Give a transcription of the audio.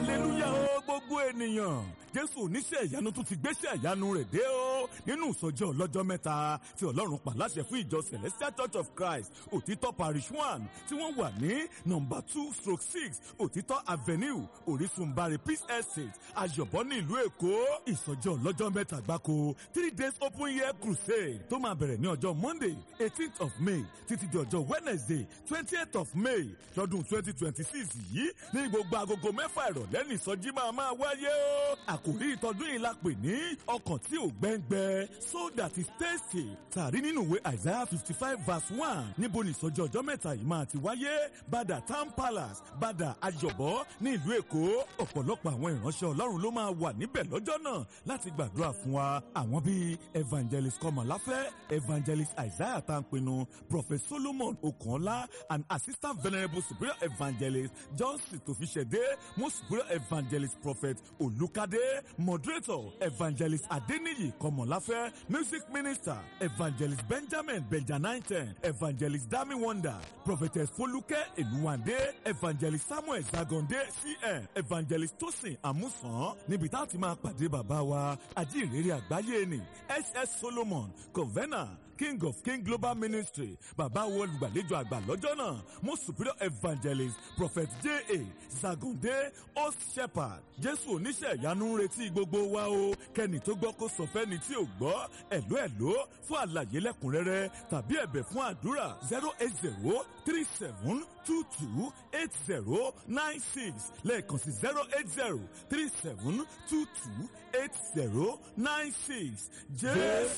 hallelujah o gbogbo ènìyàn jésù oníṣẹ́ ìyanu tún ti gbéṣẹ́ ìyanu rẹ̀ dé o nínú ìsọjí ọlọ́jọ́ mẹ́ta tí ọlọ́run pàláṣẹ fún ìjọ celestial church of christ òtítọ́ parish one tí wọ́n wà ní nọmba two stroke six òtítọ́ avenue orísunbari peace estate ayọ̀bọ ní ìlú èkó ìsọjí ọlọ́jọ́ mẹ́ta gbáko three days open year crusade tó máa bẹ̀rẹ̀ ní ọjọ́ monday eighteenth of may títí di ọjọ́ wednesday twentieth of may lọ́dún twenty twenty six yìí ní gbogbo agogo mẹ́fà ìrọ̀lẹ́ ní ìsọjí máa máa wáyé o. àkòrí ìtọ́dún yìí la pè ní ọkàn tí ò gbẹ́ngbẹ́ so that is tasty. tàrí nínú ìwé isaiah fifty five verse one níbo ní ìsọjí ọjọ́ mẹ́ta yìí máa ti wáyé bàdà town palace bàdà ayọ̀bọ ní ìlú èkó ọ̀pọ̀lọpọ̀ àwọn ìránṣẹ́ ọlọ́run ló máa wà níbẹ̀ lọ́jọ́ náà láti gbàdúrà fún wa àwọn bíi evangelist kọmọláfẹ́ evangelist isaiah tanpinu prophet solomon okunola and assistant venerable superior evangelist johnson tofisede most superior evangelist prophet olukade moderator evangelist adeniyi kọmọláfẹ́ music minister evangelist benjamin benjanaiten evangelist dami wonder prophetess foluke eluwande evangelist samuel zagonde cn evangelist tosin amusan níbi tá a ti máa pàdé bàbá wa ajínrere àgbáyé ni ss solomon convener king of king global ministry bàbá wo olùgbàlejò àgbà lọ́jọ́ náà most superior evangelist prophet j a zagunde host shepherd jésù oníṣẹ́ ìyanu ń retí gbogbo wa o kẹ́ni tó gbọ́ kó sọ fẹ́ni tí ò gbọ́ ẹ̀ló ẹ̀ló fún àlàyé lẹ́kùnrẹ́rẹ́ tàbí ẹ̀bẹ̀ fún àdúrà zero eight zero three seven two two eight zero nine six lẹ́ẹ̀kan sí zero eight zero three seven two two eight zero nine six jésù.